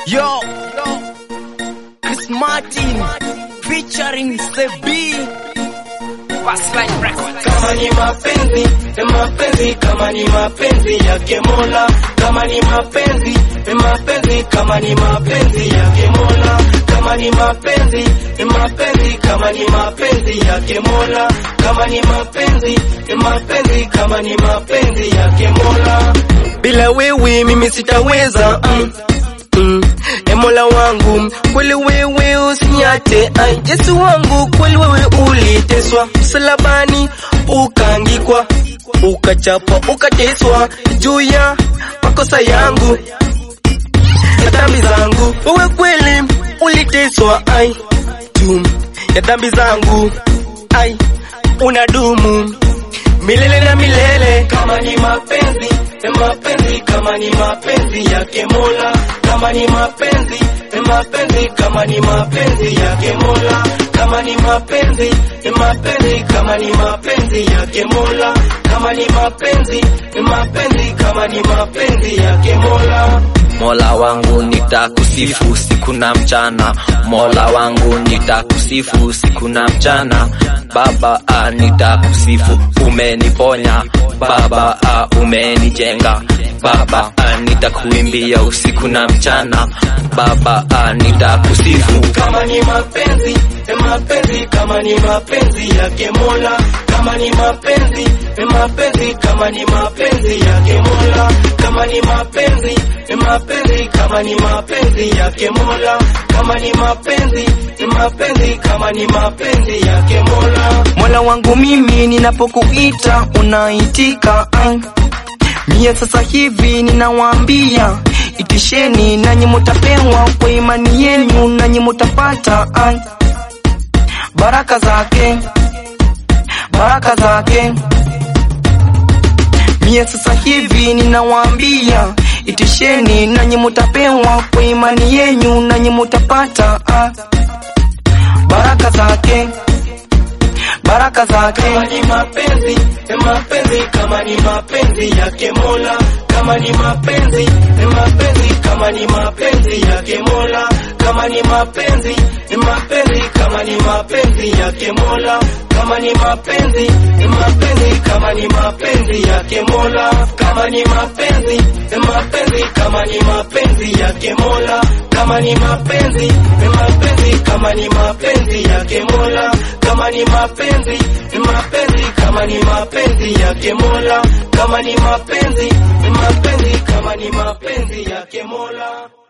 Yo, Chris Martin featuring Sebi Bassline Records. kama ni mapenzi ni mapenzi kama ni mapenzi yake Mola kama ni mapenzi ni mapenzi kama ni mapenzi yake Mola kama ni mapenzi ni mapenzi kama ni mapenzi yake Mola kama ni mapenzi ni mapenzi kama ni mapenzi yake Mola bila wewe mimi sitaweza mm. Mm. E Mola wangu kweli wewe usiniache ai Yesu wangu kweli wewe uliteswa msalabani ukaangikwa ukachapwa ukateswa juu ya makosa yangu ya dhambi zangu wewe kweli uliteswa ai juu ya dhambi zangu ai unadumu milele na milele kama ni mapenzi ni mapenzi kama ni mapenzi yake Mola kama ni mapenzi ni mapenzi kama ni mapenzi yake Mola kama ni mapenzi ni mapenzi kama ni mapenzi yake Mola kama ni mapenzi ni mapenzi kama ni mapenzi yake Mola Mola wangu nitakusifu siku na mchana, Mola wangu nitakusifu siku na mchana. Baba ah, nitakusifu, umeniponya Baba ah, umenijenga Baba ah, nitakuimbia usiku na mchana Baba ah, nitakusifu kama ni mapenzi ni mapenzi kama ni mapenzi yake Mola kama ni mapenzi ni mapenzi kama ni mapenzi yake Mola kama ni mapenzi ni mapenzi kama ni mapenzi yake Mola kama ni mapenzi ni mapenzi kama ni mapenzi yake Mola Mola wangu mimi ninapokuita unaitika ai. Mie sasa hivi ninawaambia itisheni nanyi mutapewa kwa imani yenu nanyi mutapata ai. Baraka zake baraka zake Mie sasa hivi ninawaambia itisheni nanyi mutapewa kwa imani yenu nanyi mutapata ah. Baraka zake baraka zake kama ni mapenzi ni mapenzi kama ni mapenzi yake Mola kama ni mapenzi ni mapenzi kama ni mapenzi yake Mola kama ni mapenzi ni mapenzi kama ni mapenzi yake Mola kama ni mapenzi ni mapenzi kama ni mapenzi yake Mola kama ni mapenzi ni mapenzi kama ni mapenzi yake Mola kama ni mapenzi ni mapenzi kama ni mapenzi yake Mola kama ni mapenzi ni mapenzi kama ni mapenzi yake Mola kama ni mapenzi ni mapenzi kama ni mapenzi yake Mola